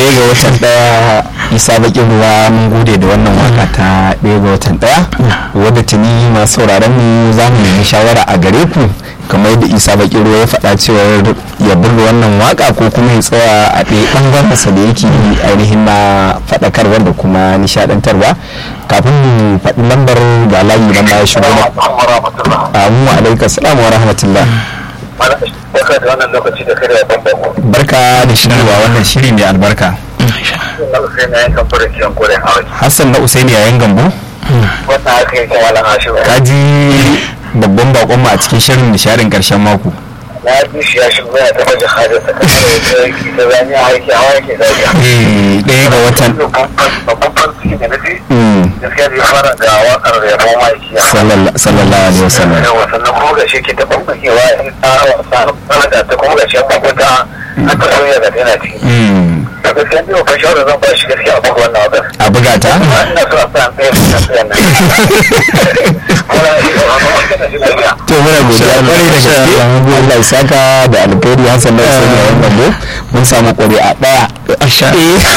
ɗaya ga watan ɗaya isa bakin ruwa mun gode da wannan waka ta ɗaya ga watan ɗaya wadda tuni masu sauraron mu za mu nemi shawara a gare ku kamar yadda isa bakin ruwa ya faɗa cewa ya burge wannan waka ko kuma ya tsaya a ɗaya ɓangaren sa da yake ainihin na faɗakarwa da kuma nishaɗantarwa kafin mu faɗi lambar ga layi nan ba ya shigo na amu alaikum salam wa rahmatullah barka da wannan lokaci da kare ban bako barka da shigowa wannan shiri mai albarka na sai na yankan fara kiyan kore a waje hassan na usaini yayin gambo wannan haka yake wala ashiru ka ji babban bakon mu a cikin shirin nishaɗin ƙarshen mako na ji shi ya shigo ya taɓa jihadin sa kamar da yake da zani a aiki hawa yake zaga Eh, ɗaya ga watan babban farin da na ji Mm, gaskiya da ya fara da waƙar da ya boma yake ya sallalla- sallallahu alaihi wasallam yawa sannan kuma ga shi ke ta bambakewa ya tsara wasa da ta kuma ga shi ya bakwata a ta soya da tana ciki Mm, da gaskiya ne babban shawarar zan ba shi gaskiya a buga wannan waƙar a buga ta ina so a sa ɗaya da ɗaya nan kuma ya to muna godiya kwarai da gaske Allah ya saka da alkhairi Hassan na Usaini yayin gambo mun samu ƙuri'a ɗaya Asha.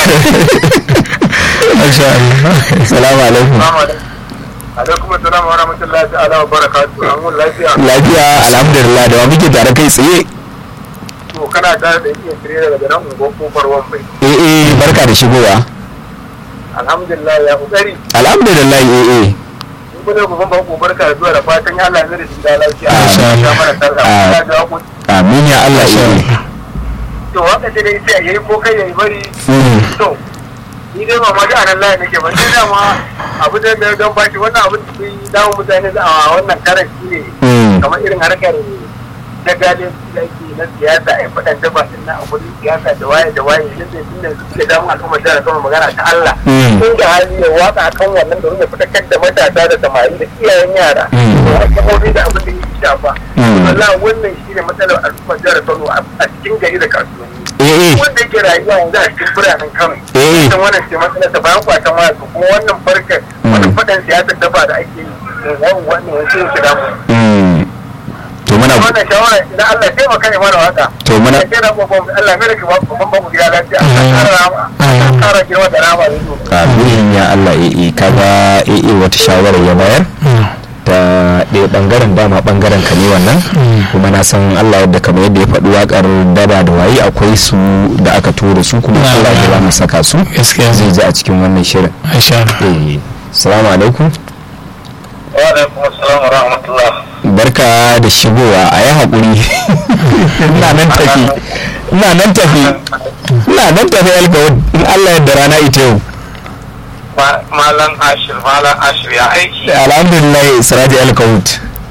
salamu alaikum alaikum assalam wa rahmatullahi ta'ala wa barakatuhu an mun lafiya lafiya alhamdulillah da wa muke tare kai tsaye to kana tare da iya tire daga nan ungo kofar wambai eh eh barka da shigowa alhamdulillah ya kokari alhamdulillah eh eh in kuma ku ban ku barka da zuwa da fatan ya Allah zai da lafiya Amin. ya mana sarra Amin. ya ga ku amin ya Allah eh eh to haka ce dai sai yayi ko kai yayi bari Mm, to ni dai ba ma da anan layi nake ba sai dama abu da da don baki wannan abin da yi dawo mutane a wannan karan shi ne mm, kamar irin harkar da gane da ake na siyasa a faɗan daba din na abudin siyasa da waye da waye yadda tun da suke damu al'ummar jihar kama magana ta Allah Mm. tun da hali ya watsa kan wannan domin ya fitakar da matasa da samari da iyayen yara Mm. da wasu kafofi da abin da ya shafa Mm. wallahi wannan shi ne matsalar al'ummar jihar Kano a cikin gari da kasuwanni eh eh wanda yake rayuwa yanzu a cikin biranen Kano Eh. ita wannan ce matsalar ta bayan kwatan waya to kuma wannan farkar wannan faɗan siyasar daba da ake yi wannan wannan wasu yake damu mm. to muna wannan shawara idan Allah ya taimaka ya mana waka To muna- ya kira babban Allah mai da ki babban babu gida lafiya Allah kara rama Allah kara girma da rama da zo amin ya Allah eh eh kaga eh eh wata shawara ya bayar ta ɗaya ɓangaren dama ɓangaren ka ne wannan kuma na san Allah yadda kamar yadda ya faɗi waƙar daba da waye akwai su da aka tura su kuma Na- Allah ya za mu saka su gaskiya zai ji a cikin wannan shirin Asha. eh salamu alaikum wa alaikum assalam wa rahmatullah barka da shigowa a yi haƙuri ina nan tafi ina nan tafi ina nan tafi alkawar in Allah yadda rana ita yau malam ashir malam ashir ya aiki alhamdulillah siraji alkawut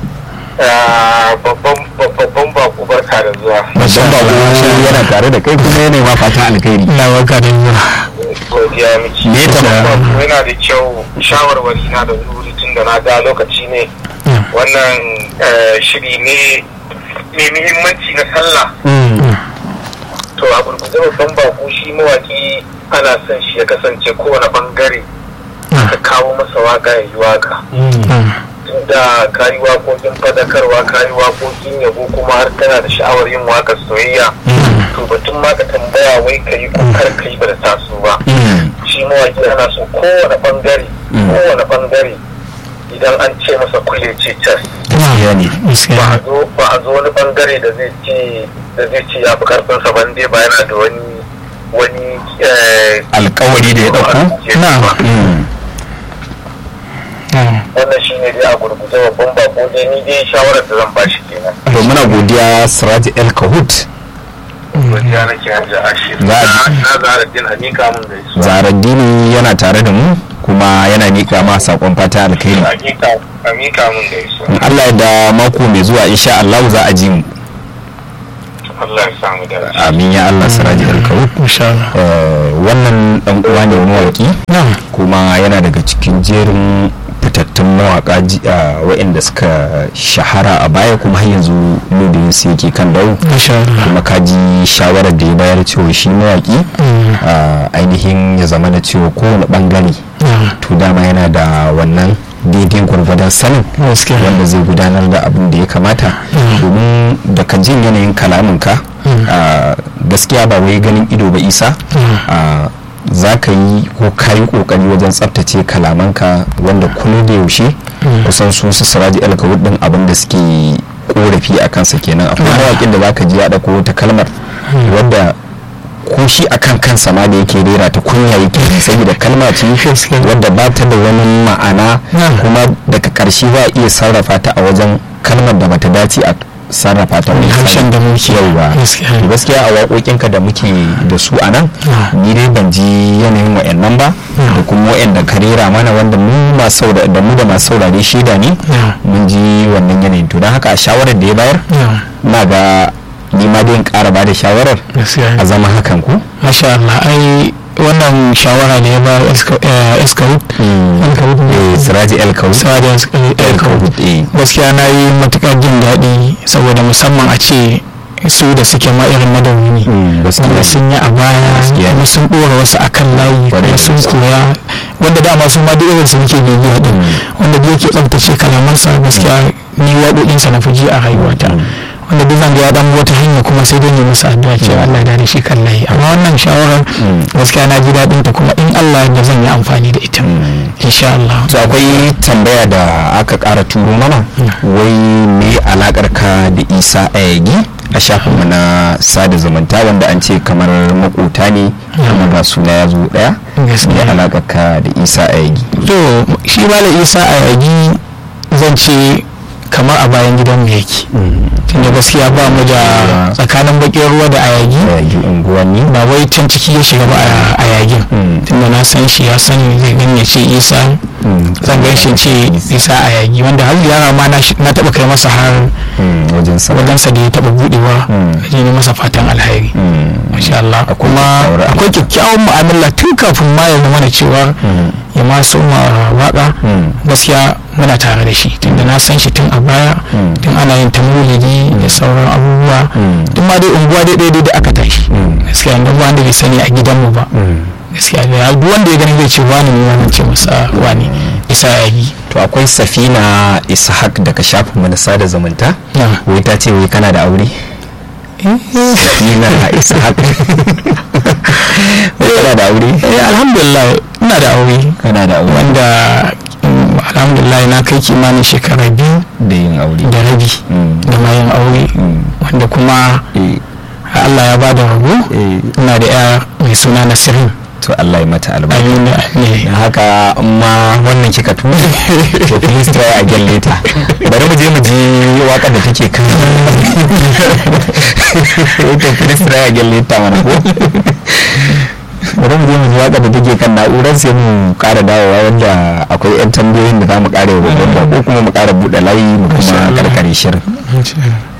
babban babban bako barka da zuwa babban bako yana tare da kai kuma yana ma fatan alkhairi ina baka da zuwa godiya miki Me ta Babban ba? bako yana da kyau shawarwari na da wuri tun da na ga lokaci ne wannan eh, shiri ne mai muhimmanci na sallah to a gurguje babban bako shi mawaki ana son shi ya kasance kowane bangare ka kawo masa waka ya yi waka tunda ka yi waƙoƙin fadakarwa ka yi waƙoƙin yabo kuma har kana da sha'awar yin waƙar soyayya to batun ma ka tambaya wai ka yi ko kar ka yi ba da taso ba shi mawaki ana so kowane bangare kowane bangare idan an ce masa kulle ce cas gaskiya ne ba a gaskiya zo ba a zo wani bangare da zai ce da zai ce ya fi karfin sa ban dai ba yana da wani wani eh, alkawari da ya ɗauko Na. Mm. wannan shi ne dai a gurguje babban bako dai ni dai shawarar da zan bashi kenan to muna godiya siraji el kahut godiya nake hajji ashir Za a ji. na zara din a mika min da su zaraddini yana tare da mu kuma yana nika ma sakon fata alkhairi a mika a mika min da su in Allah ya da mako mai zuwa insha Allah za a ji mu Allah ya samu da amin ya Allah siraji el kahut insha Allah Eh, wannan dan uwa ne mawaki na'am kuma yana daga cikin jerin fitattun mawaka ji- ah, waɗanda suka shahara a baya kuma har yanzu ludayin su yake kan dau insha Allah kuma kaji shawarar da ya bayar cewa shi mawaki Mm. ah, ainihin ya zama na cewa kowane bangare na'am to dama yana da wannan daidai gwargwadon sanin gaskiya wanda zai gudanar da abin da ya kamata Mm. domin daga jin yanayin kalaminka gaskiya ba wai ganin ido ba isa za ka yi ko ka yi kokari wajen tsabtace kalamanka wanda kullum da yaushe kusan su su siraji alkawud din abin da suke korafi a kansa kenan akwai mawaƙin da za ka ji ya ɗauko wata kalmar wadda ko shi akan kansa ma da yake rera ta kunya yake saboda kalma ce wadda ba ta da wani ma'ana kuma daga ƙarshe za a iya sarrafa ta a wajen kalmar da bata dace a sarrafa ta wani harshen da muke yauwa gaskiya a waƙoƙinka da muke da su a nan ni dai ban ji yanayin wa'annan ba da kuma wa'anda ka rera mana wanda mu masu da mu da masu saurare shaida ne mun ji wannan yanayin to don haka a shawarar da ya bayar na ga ni ma dai in ƙara ba da shawarar a zama hakan ku masha Allah ai wannan shawara da ya ba eskawut siraji elkawut siraji elkawut gaskiya na yi matuƙar jin daɗi saboda musamman a ce su da suke ma irin madauni ne wanda sun yi a baya kuma sun ɗora wasu akan layi kuma sun koya wanda dama su ma duk irin su muke bibiya din wanda duk yake tsaftace kalamansa gaskiya ni waƙoƙinsa na fi ji a rayuwata wanda duk zan ga ya dan wata hanya kuma sai dai ne masa addu'a cewa Allah da shi kan layi amma wannan shawarar gaskiya na ji daɗin ta kuma in Allah da zan yi amfani da ita insha Allah to akwai tambaya da aka ƙara turo mana wai me alakar ka da Isa Ayagi a shafinmu na sada zumunta wanda an ce kamar makota ne kuma ga suna ya zo daya me alakar ka da Isa Ayagi to shi malam Isa Ayagi zan ce kamar a bayan gidan mu yake tunda gaskiya ba mu da tsakanin bakin ruwa da ayagi unguwanni ba wai can ciki ya shiga ba a yagin tunda na san shi ya sani zai gani ya ce isa zan gan shi ce isa a yagi wanda har yara ma na taba kai masa har wajensa da ya taba budewa je ne masa fatan alheri masha Allah kuma akwai kyakkyawan mu'amala tun kafin ma ya zama da cewa ya ma soma waka gaskiya muna tare da shi tunda na san shi tun a baya tun ana yin ta mulidi da sauran abubuwa tun ma dai unguwa dai daidai da aka tashi gaskiya inda ba wanda bai sani a gidanmu ba gaskiya da duk wanda ya gani zai ce wani ne wannan ce masa wani isa ya yi to akwai safina ishaq daga shafin mu na sada zumunta wai ta ce wai kana da aure safina ishaq wai kana da aure alhamdulillah ina da aure kana da aure wanda alhamdulillah na kai kimanin shekara biyu da yin aure da rabi da ma yin aure wanda kuma Allah ya ba da rago ina da ya mai suna nasirin to Allah ya mata albarka amina da haka amma wannan kika tuna to please try a gyalle ta bari mu je mu ji waka da take kan to please try a gyalle ta mana ko bari mu je mu ji waka da take kan na'urar sai mu kara dawowa wanda akwai yan tambayoyin da za mu kara yau ko kuma mu kara buɗe layi mu kuma karkare shirin